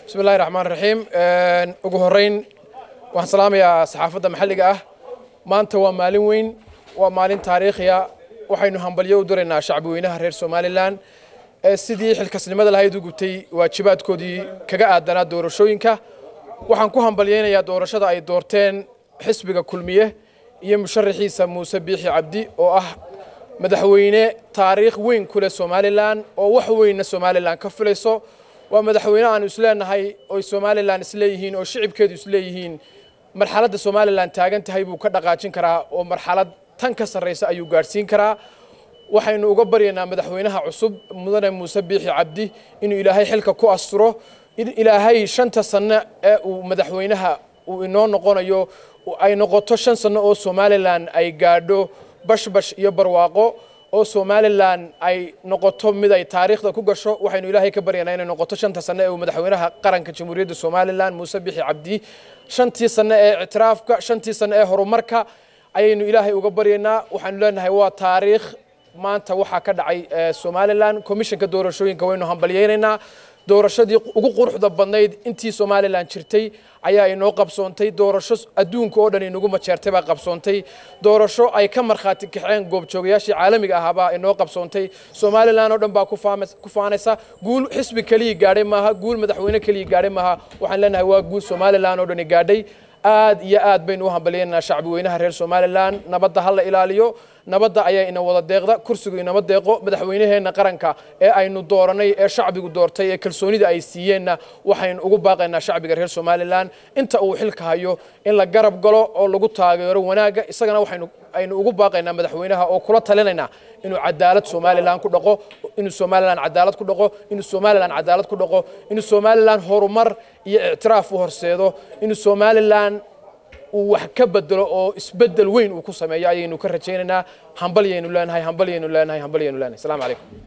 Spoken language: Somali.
bismi illahi raxmaan raxiim ugu horreyn waxaan salaamayaa saxaafadda maxalliga ah maanta waa maalin weyn waa maalin taariikhiya waxaynu hambalyo u diraynaa shacbi weynaha reer somalilan ee sidii xilkasnimada lahayd u gubtay waajibaadkoodii kaga aadanaa doorashooyinka waxaan ku hambalyaynayaa doorashada ay doorteen xisbiga kulmiye iyo musharaxiisa muuse biixi cabdi oo ah madaxweyne taariikh weyn ku leh somalilan oo wax weynna somalilan ka filayso waa madaxweyne aanu isleenahay oy somalilan isleeyihiin oo shicibkeedu isleeyihiin marxaladda somalilan taagan tahay buu ka dhaqaajin karaa oo marxalad tan ka sarraysa ayuu gaadhsiin karaa waxaynu uga baryaynaa madaxweynaha cusub mudane muuse biixi cabdi inuu ilaahay xilka ku asturo in ilaahay shanta sanno ee uu madaxweynaha uu inoo noqonayo ay noqoto shan sanno oo somalilan ay gaadho bashbash iyo barwaaqo oo somalilan ay noqoto mid ay taariikhda ku gasho waxaynu ilaahay ka baryanaa inay noqoto shanta sanno ee uu madaxweynaha qaranka jamhuuriyadda somalilan muuse bixi cabdi shantii sanno ee ictiraafka shantii sanno ee horumarka ayaynu ilaahay uga baryaynaa waxaanu leenahay waa taariikh maanta waxaa ka dhacay somalilan commissionka doorashooyinka waynu hambalyaynaynaa doorashadii ugu quruxda badnayd intii somalilan jirtay ayaa inoo qabsoontay doorasho adduunka oo dhan inagu majeertay baa qabsoontay doorasho ay ka markhaati kaxeen goobjoogayaashii caalamiga ahaabaa inoo qabsoontay somalilan oo dhan baa ku faanaysa guul xisbi keliya gaadhay maaha guul madaxweyne keliya gaadhay maaha waxaan leenahay waa guul somalilan oo dhani gaadhay aad iyo aad baynu u hambalyaynaa shacbi weynaha reer somalilan nabadda ha la ilaaliyo nabadda ayaa ina wada deeqda kursigu inama deeqo madaxweynaheenna qaranka ee aynu dooranay ee shacbigu doortay ee kalsoonida ay siiyeenna waxaynu ugu baaqaynaa shacbiga reer somalilan inta uu xilka hayo in la garab galo oo lagu taageero wanaagga isagana waxaynu aynu ugu baaqaynaa madaxweynaha oo kula talinaynaa inuu cadaalad somalilan ku dhaqo inuu somalilan cadaalad ku dhaqo inuu somalilan cadaalad ku dhaqo inuu somalilan horumar iyo ictiraaf u horseedo inuu somalilan uu wax ka bedelo oo isbedel weyn uu ku sameeyo ayaynu ka rajaynaynaa hambalyaynu leenahay hambalyaynu leenahay hambalyaynu leenahay asalaamu calaykum